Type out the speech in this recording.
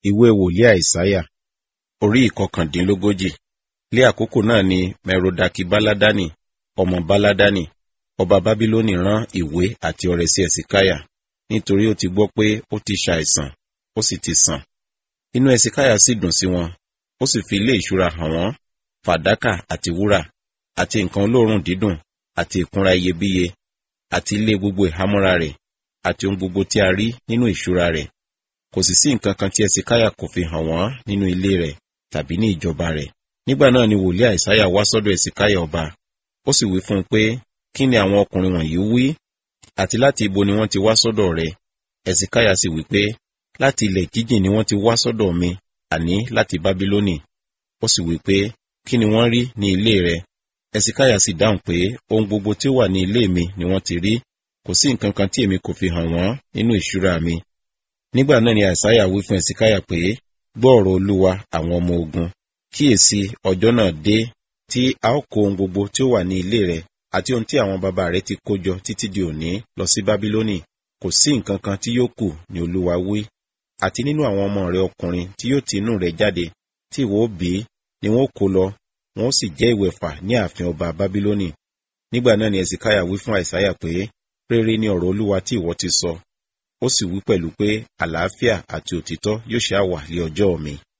ìwé wòlíì àìsáyà orí ìkọkàndínlógójì lé àkókò náà ni merodaki baladani ọmọ baladani ọba bábílónì rán ìwé àti ọrẹ sí ẹsìkáyà nítorí ó ti gbọ́ pé ó ti ṣàìsàn ó sì ti sàn inú ẹsìkáyà sì dùn sí wọn ó sì fi ilé ìṣúra hàn wọ́n fàdákà àti wúrà àti nǹkan olóòórùn dídùn àti ìkunra iyebíye àti ilé gbogbo ìhámọ́ra rẹ̀ àti ohun gbogbo tí a rí nínú ìṣúra rẹ̀ kò sì sí nǹkan kan tí ẹsìkáyà kò fi hàn wọ́n nínú ilé rẹ̀ tàbí ní ìjọba rẹ̀ nígbà náà ni wòlíì àìsáyà wá sọ́dọ̀ ẹsìkáyà ọba ó sì wí fún un pé kí ni àwọn ọkùnrin wọ̀nyí wí àti láti ibo ni wọ́n ti wá sọ́dọ̀ rẹ̀ ẹsìkáyà sì wí pé láti ilẹ̀ jíjìn ni wọ́n ti wá sọ́dọ̀ mi àní láti bábílónì ó sì wí pé kí ni wọ́n rí ní ilé rẹ̀ ẹsìkáyà sì dáhùn pé ohun gbogbo tí ó wà ní ilé mi ni wọ́n ti rí kò sí nǹkan kan tí èmi kò fi hàn wọ́n nínú ìṣúra mi nígbà náà ni àìsáyà wí fún ẹsìkáyà pé gbọ́ ọ̀rọ̀ olúwa àwọn ọmọ ogun kíyèsí ọjọ́ náà dé tí a ó kó ohun gbogbo tí ó wà ní ilé rẹ̀ àti ohun tí àwọn bàbá rẹ̀ ti kó jọ títí di òní lọ sí bábílónì kò sí nǹkan kan tí yóò kù ní olúwa wí àti nínú àwọn ọmọ rẹ̀ ọkùnrin tí yóò ti inú rẹ̀ jáde tí ìwọ ó bí ni wọn ó kó lọ wọn ó sì jẹ́ ìwẹ̀fà ní ààfin ọba bábílónì nígbà náà ni ẹsìkáyà wí fún àìsáyà pé rere ni ọ̀rọ̀ olúwa tí ìwọ ti sọ ó sì wí pẹ̀lú pé àlàáfíà àti òtítọ́ yóò ṣáà wà lé ọjọ́ mi